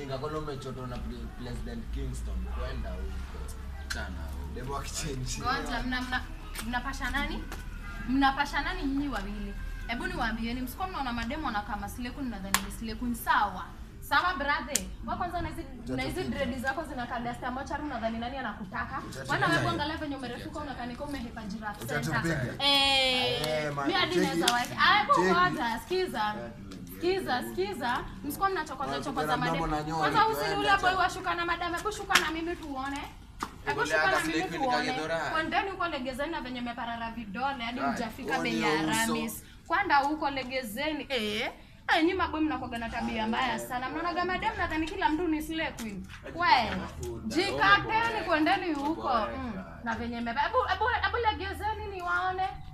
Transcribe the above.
ujinga kwani umechotwa na pre- president kingston kwenda huko chana huko. Demo akichange. Ngoja mna mna mnapasha nani? Mnapasha nani nyinyi wawili? Hebu niwaambieni msikuwa mnaona mademo na kama sileku ninadhani ni sileku ni sawa. Sawa brother. Wewe kwanza na hizi na hizi dread zako zinakaa dasta mochari unadhani nani anakutaka? Wana wewe angalia venye umerefuka unakaa ni kama umehepa giraffe center. Utatupiga. Eh, Eh, man, mimi hadi cheki. naweza wacha. Aya Cheki. ngoja, sikiza. Sikiza, sikiza. Msikuwa mnachokoza Watu chokoza kuna mademo. mdomo na nyori, Kwanza usini tuende, ule boy cha- washuka na madame, hebu shuka na mimi tuone. Hebu Ule shuka hata na mimi slip ni tuone. kagedora. Kwendeni huko legezeni na venye meparara vidole hadi Right. mjafika Huo bei ndio ya uso. Aramis. Kwenda huko legezeni. Eh. Eh, nyinyi maboy mnakuwaga na tabia mbaya sana. Mnaonaga madam nadhani kila mtu ni slay queen. We. Jikateni kwendeni huko. Mm. Na venye mepa. Hebu hebu hebu legezeni niwaone.